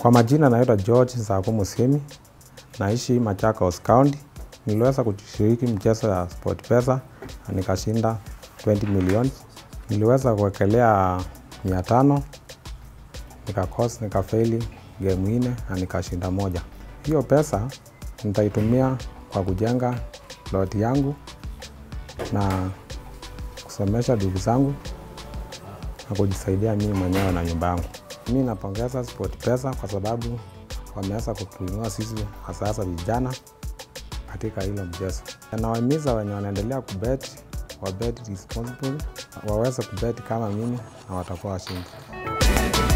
Kwa majina naitwa George Sako Musemi, naishi Machakos County. Niliweza kushiriki mchezo ya SportPesa na nikashinda 20 million. Niliweza kuwekelea mia tano nikakosa nikafeli game nne na nikashinda moja. Hiyo pesa nitaitumia kwa kujenga plot yangu na kusomesha ndugu zangu na kujisaidia mimi mwenyewe na nyumba yangu. Mi napongeza SportPesa kwa sababu wameweza kutuinua sisi hasa hasa vijana katika hilo mchezo. Nawahimiza wenye wanaendelea kubet wabet responsible, waweze kubet kama mimi na watakuwa washindi.